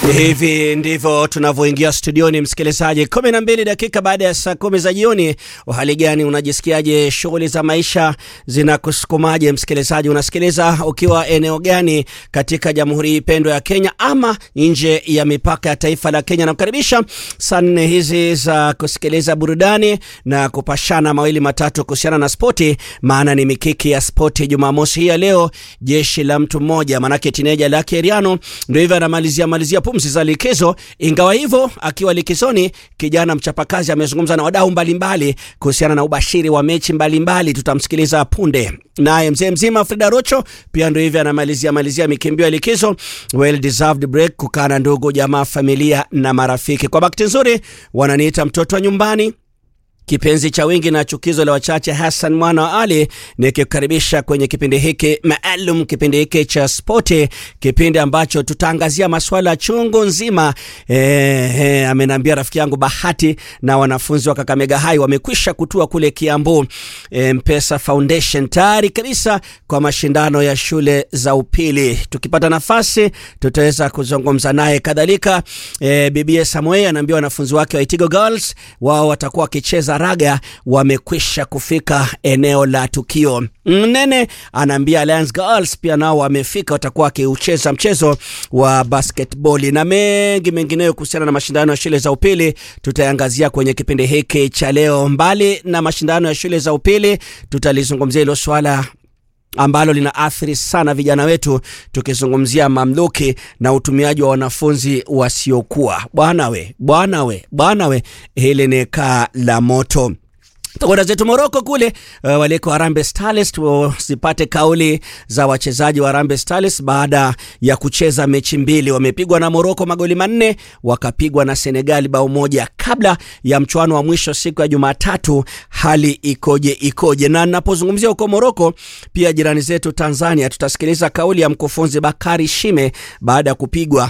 Hivi ndivyo tunavyoingia studioni, msikilizaji, kumi na mbili dakika baada ya saa kumi za jioni. Uhali gani? Unajisikiaje? Shughuli za maisha zinakusukumaje? Msikilizaji, unasikiliza ukiwa eneo gani katika jamhuri hii pendwa ya Kenya ama nje ya mipaka ya taifa la Kenya? Nakukaribisha saa nne hizi za kusikiliza burudani na kupashana mawili matatu kuhusiana na spoti, maana ni mikiki ya spoti Jumamosi hii ya leo. Jeshi la mtu mmoja, manake tineja lake Eriano ndio hivyo anamalizia malizia pumzi za likizo. Ingawa hivyo, akiwa likizoni, kijana mchapakazi amezungumza na wadau mbalimbali kuhusiana na ubashiri wa mechi mbalimbali. Tutamsikiliza punde. Naye mzee mzima Frida Rocho pia ndio hivyo anamalizia malizia mikimbio ya likizo, well deserved break, kukaa na ndugu jamaa, familia na marafiki. Kwa bakti nzuri wananiita mtoto wa nyumbani kipenzi cha wingi na chukizo la wachache, Hassan mwana wa Ali, nikikukaribisha kwenye kipindi hiki maalum, kipindi hiki cha spoti, kipindi ambacho tutaangazia masuala chungu nzima. E, e, amenambia rafiki yangu Bahati na wanafunzi wa Kakamega High wamekwisha kutua kule Kiambu, e, Mpesa Foundation tayari kabisa kwa mashindano ya shule za upili. Tukipata nafasi tutaweza kuzungumza naye. Kadhalika e, bibie Samuel anaambia wanafunzi wake wa Itigo Girls wao watakuwa wakicheza raga wamekwisha kufika eneo la tukio. Mnene anaambia Alliance Girls pia nao wamefika, watakuwa wakiucheza mchezo wa basketball na mengi mengineyo kuhusiana na mashindano ya shule za upili tutayangazia kwenye kipindi hiki cha leo. Mbali na mashindano ya shule za upili, tutalizungumzia hilo swala ambalo lina athiri sana vijana wetu, tukizungumzia mamluki na utumiaji wa wanafunzi wasiokuwa. Bwana we, bwana we, bwana we, hili ni kaa la moto. Tukwenda zetu Moroko kule, uh, waliko Harambee Stars tuzipate kauli za wachezaji wa Harambee Stars baada ya kucheza mechi mbili. Wamepigwa na Moroko magoli manne, wakapigwa na Senegali bao moja kabla ya mchuano wa mwisho siku ya Jumatatu. Hali ikoje ikoje? Na napozungumzia huko Moroko, pia jirani zetu Tanzania, tutasikiliza kauli ya mkufunzi Bakari Shime baada ya kupigwa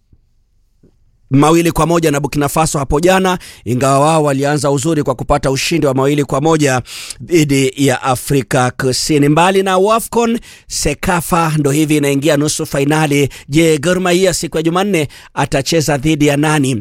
mawili kwa moja na Burkina Faso hapo jana, ingawa wao walianza uzuri kwa kupata ushindi wa mawili kwa moja dhidi ya Afrika Kusini. Mbali na WAFCON, Sekafa ndo hivi inaingia nusu fainali. Je, Gor Mahia siku ya Jumanne atacheza dhidi ya nani?